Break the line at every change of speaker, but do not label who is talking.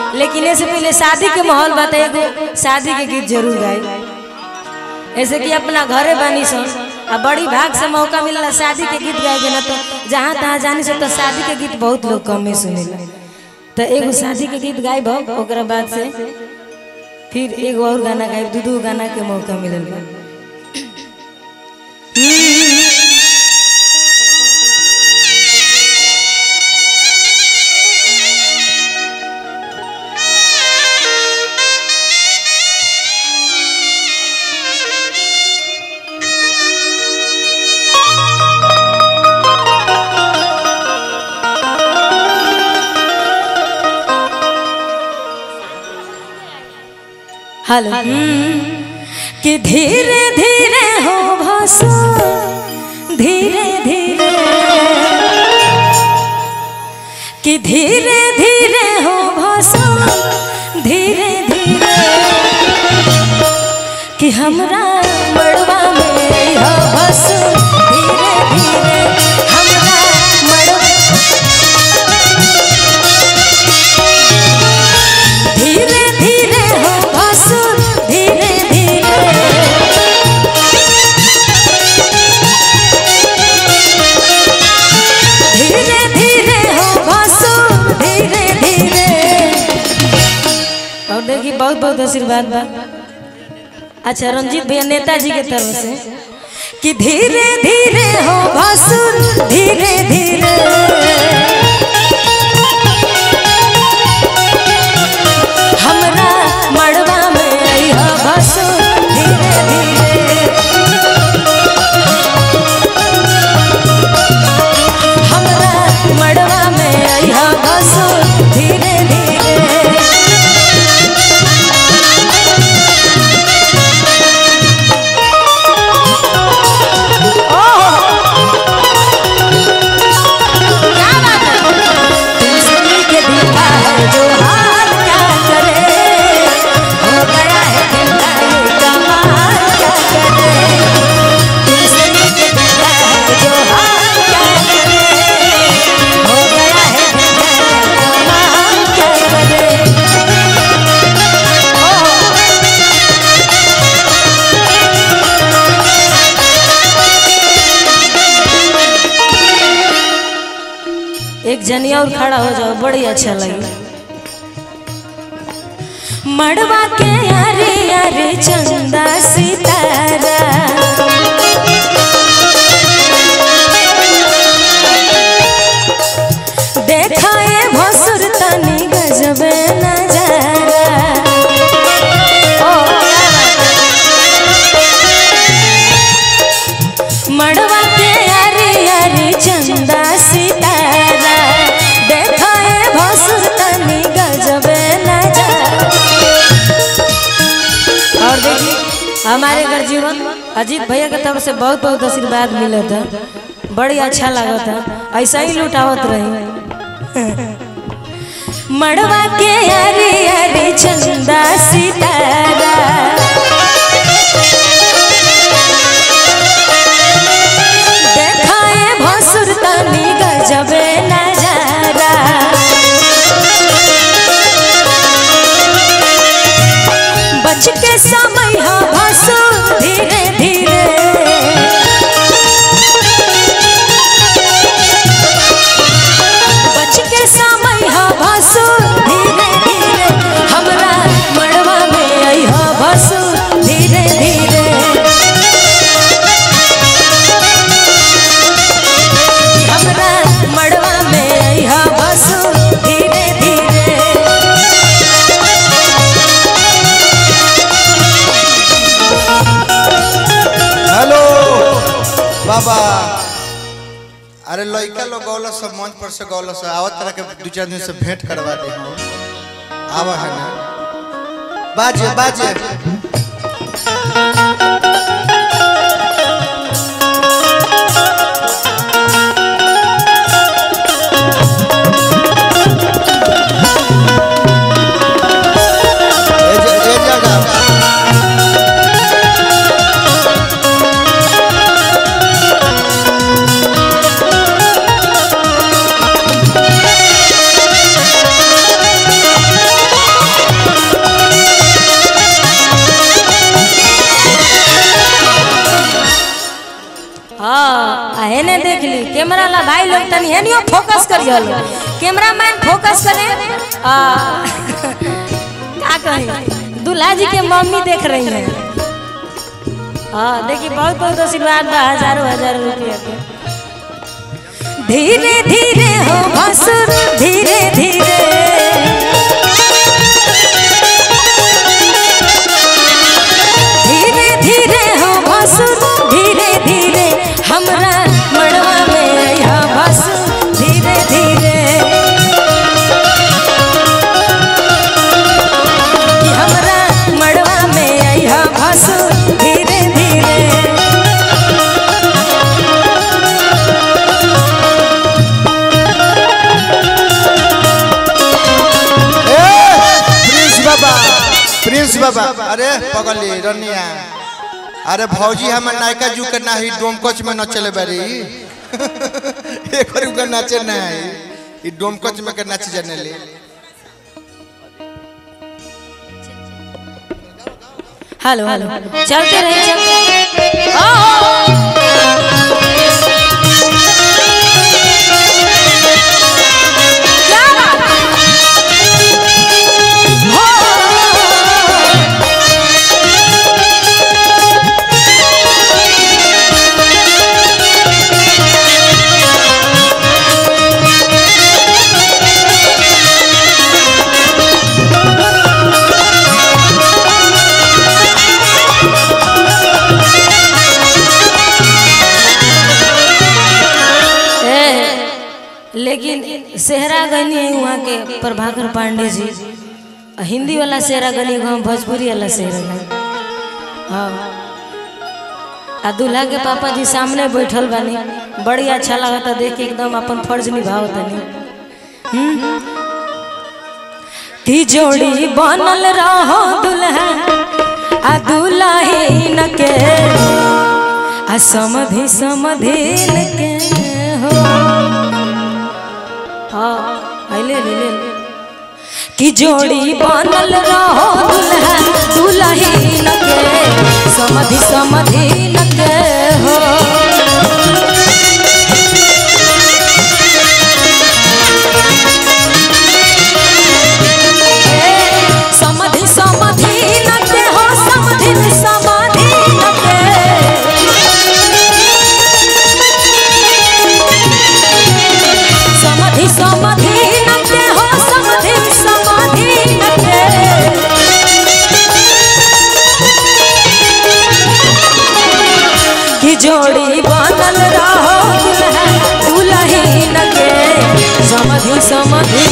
लेकिन ऐसे पहले शादी के माहौल बताए एगो शादी के गीत जरूर गाए ऐसे कि अपना घरे बानी सन आ बड़ी भाग से मौका मिलला शादी के गीत गाए के ना तो जहाँ तहाँ जानी से तो शादी के गीत बहुत लोग कमे सुनेला तो एगो शादी के गीत गायब ओकरा बाद से फिर एगो और गाना गायब दू दू गाना के मौका मिलल बा। हेलो कि धीरे धीरे हो भाषा धीरे धीरे कि धीरे धीरे हो भाषा धीरे धीरे कि हमरा मड़वा में हो बस धीरे धीरे हमरा मड़वा धीरे धीरे हो भसुर धीरे धीरे धीरे धीरे हो भसुर धीरे धीरे और देखिए बहुत बहुत आशीर्वाद बा अच्छा रंजीत भैया नेताजी के तरफ से कि धीरे धीरे हो भसुर धीरे धीरे हमरा मड़वा में अइहा बसो धीरे धीरे हमरा मड़वा में अइहा बसो धीरे धीरे क्या बात है तुलसी के दीपा है जो हाल क्या करे हो गया है दिल का ये कमाल क्या करे तुलसी के दीपा है जो हाल क्या करे हो गया है दिल का ये कमाल क्या करे एक जनिया और खड़ा हो जाओ बड़ी अच्छा लगे मड़वा के यारे यारे चंदा सितारा देखा ये भसुर तनी गजबे नजारा ओ मड़वा के यारे यारे चंदा सितारा देखा ये भसुर तनी गजबे नजारा और देखिए हमारे घर जीवन अजीत भैया के तरफ से बहुत बहुत आशीर्वाद मिला था बड़ी अच्छा लगा था ऐसा ही लुटावत रही मड़वा के यारे यारे चंदा सितारा देखाए भसुर तनी गजबे नजारा बच के समय हा भसुर धीरे धीरे बच के समय हा भसुर धीरे धीरे हमरा मड़वा में आई हा भसुर धीरे धीरे हमरा मड़वा में अइहा बसु धीरे धीरे
हेलो बाबा अरे लड़का लोग गौल सब मंच पर से गौल से आवत तरह के दू चार दिन से भेंट करवा दे आवा है ना बाजे बाजे ए ज- ए जगह
देख ली कैमरा ला भाई लोग तनी हेनियो फोकस करियो कैमरा मैन फोकस करे आ का कही दूल्हा जी के मम्मी देख रही है हाँ देखिए बहुत बहुत आशीर्वाद बा हजारों हजारों रुपया के धीरे धीरे हो भसुर धीरे धीरे धीरे धीरे हो भसुर धीरे धीरे हमरा मड़वा में यह भसुर धीरे धीरे कि हमरा मड़वा में यह भसुर धीरे धीरे
ए प्रिंस बाबा प्रिंस बाबा अरे पगली रनिया अरे भौजी हमर नायका जू के नाही डोमकच में न चले बारी एक बार उनका नाचे नहीं ई डोमकच में के नाच जाने ले
हेलो हेलो चलते रहे चलते ओ, क्या बात हो ए, लेकिन सेहरा गनी है वहाँ के प्रभाकर पांडे जी आ हिंदी वाला सेहरा गनी गाँव भोजपुरी वाला सेहरा गनी हाँ आ दूल्हा के पापा जी सामने बैठल बानी बड़ी अच्छा लगता देख के एकदम अपन फर्ज निभाव तनी हम्म? की जोड़ी बनल रहो दुल्हा आ दुल्हीन के आ समधि समधिन के हो हाँ आइले ले ले ले। कि जोड़ी बनल रहो दुल्हा दुल्हीन के समधि समधिन के हो ए, समधि समधिन के हो समधि समधिन के समाधि समाधि नके हो समाधि समाधि नके कि जोड़ी बनल रहो दुल्हा दुल्ही नके समाधि समाधि